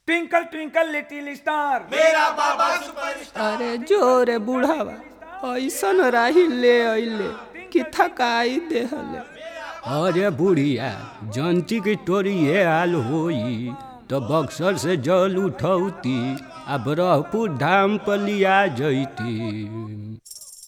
twinkle twinkle little star मेरा बाबा superstar अरे जोरे बुढ़ावा ऐसन राही ले अइले कि थकाई देहले अरे बुढ़िया जनती की तोरी ये हाल होई तो बक्सर से जल उठौती आ ब्रह्मपुर धाम पर लिया जैती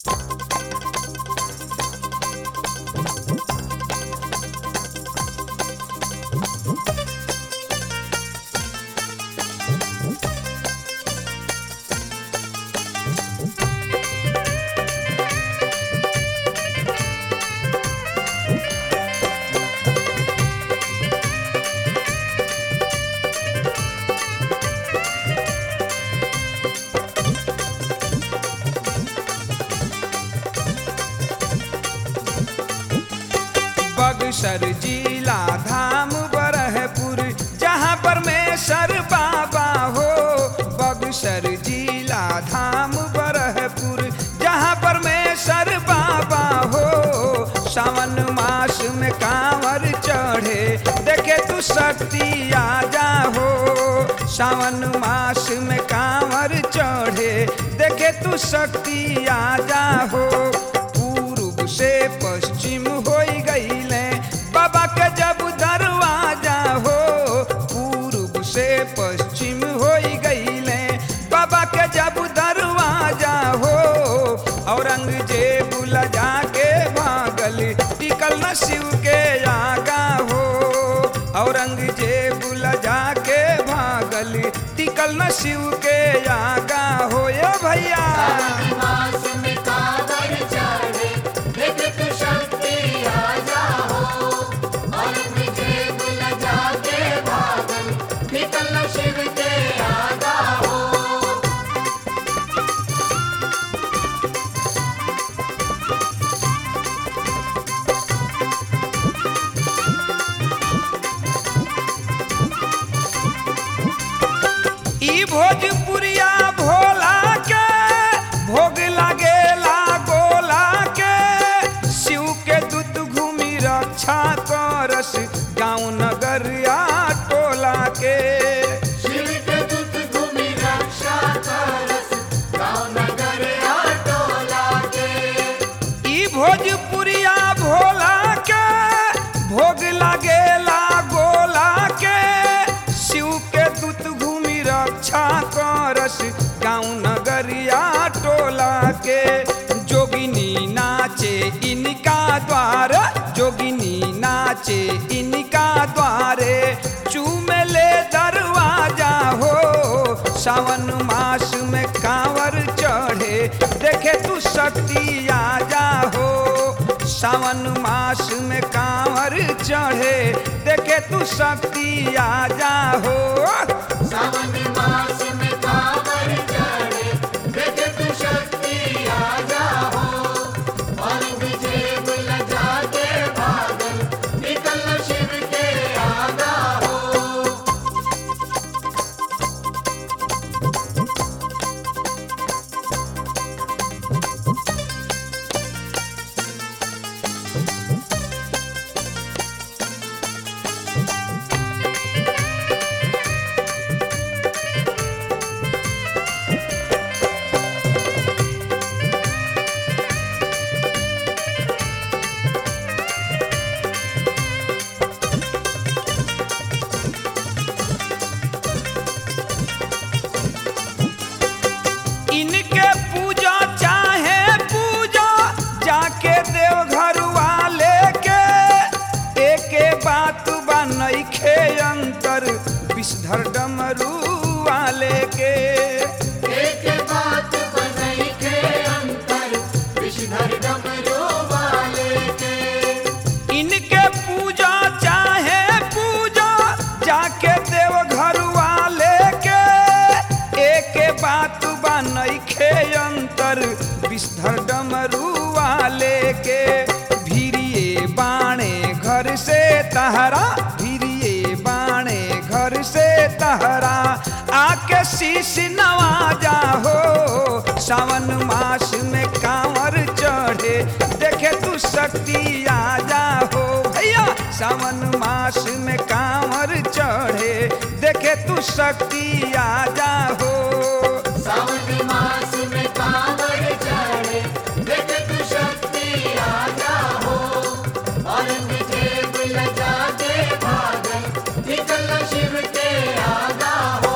बगसर जिला धाम बरहपुर जहाँ परमेश्वर बाबा हो बगसर जिला धाम बरहपुर जहाँ परमेश्वर बाबा हो सावन मास में कांवर चढ़े देखे तू शक्ति आ जा हो सावन मास में कांवर चढ़े देखे तू शक्ति आ जा हो पूर्व से पश्चिम हो गईले बाबा के जब दरवाजा हो पूर्व से पश्चिम हो गईले बाबा के जब दरवाजा हो औरंगजेब लजा के भागल टिकल न शिव के आगा हो औरंगजेब लजा के भागल टिकल न शिव के आगा हो ये भैया मास में कांवर चढ़े देख तू शक्ति आ जाओ औरंगजेब लजा के भागल निकल शिव के आगा हो ई भोजपुरिया भोला के भोग लागेला गोला के शिव के दूत घूमी रक्षा करस गाँव नगरिया टोला के शिव के दूत घूमी रक्षा करस गाँव नगर टोला के ई भोजपुरिया भोला के भोग लागेला गोला के शिव के दूत घूमी रक्षा करस गाँव नगरिया टोला के जोगिनी नाचे इनका द्वार जोगिनी नाचे इनका द्वारे चूमले दरवाजा हो सावन मास में कांवर चढ़े देखे तू शक्ति आ जा हो सावन मास में कांवर चढ़े देखे तू शक्ति आ जा हो सावन मास में कांवर चढ़े देख तू शक्ति आ जाओ औरंगजेब लजा के भागल निकल शिव के आगा हो इनके पूजा चाहे पूजा जाके देवघर वाले के एके बात बा नइखे अंतर विषधर डमरू वाले के एक बात बनई के अंतर विषधर डमरू वाले के इनके पूजा चाहे पूजा जाके देवघर वाले के एके बात बा नइखे अंतर विषधर डमरू वाले के भीरिए बाणे घर से तहरा भीरिए बाणे घर से तहरा आके शीश नवाजा हो सावन मास में कांवर चढ़े देखे तू शक्ति आ जा हो भैया सावन मास में कांवर चढ़े देखे तू शक्ति आ जा हो सावन मास में कांवर चढ़े देख तू शक्ति आ जाओ औरंगजेब लजा के भागल निकल शिव के आगा हो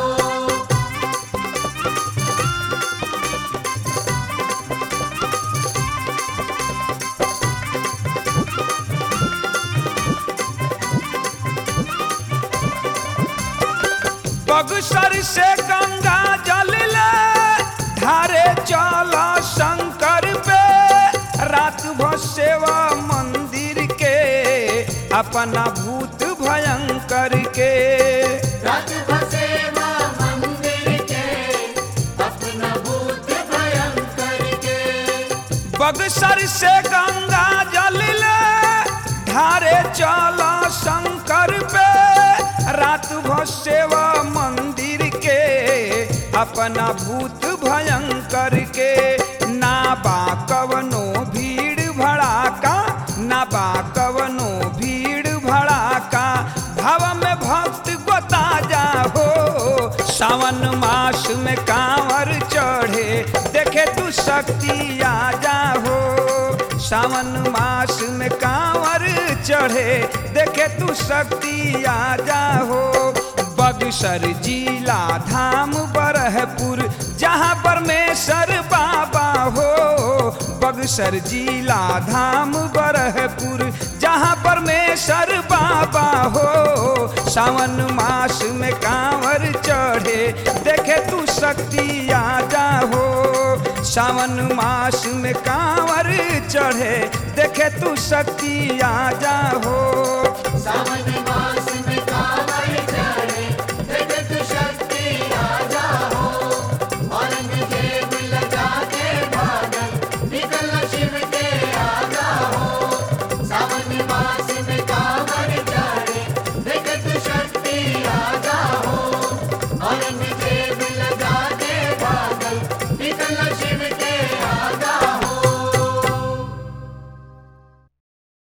बगसर से गंगा जल ले धारे चला शंकर पे रात भर सेवा मंदिर के अपना भूत भयंकर के रात भसेवा मंदिर के अपना भूत भयंकर के बगसर से गंगा जल ले धारे चला शंकर पे रात भर सेवा मंदिर के अपना भूत भयंकर के ना बा कवनो भीड़ भड़ाका ना बा कवनो भीड़ भड़ाका भाव में भक्त गोता जा हो सावन मास में कांवर चढ़े देखे तू शक्ति आ जा हो सावन मास में कांवर चढ़े देखे तू शक्ति आ जा हो बगसर जिला धाम बरहपुर जहाँ परमेश्वर बाबा हो बगसर जिला धाम बरहपुर जहाँ परमेश्वर बाबा हो सावन मास में कांवर चढ़े देखे तू शक्ति आ जा हो सावन मास में कांवर चढ़े देखे तू शक्ति आ जा हो सावन मास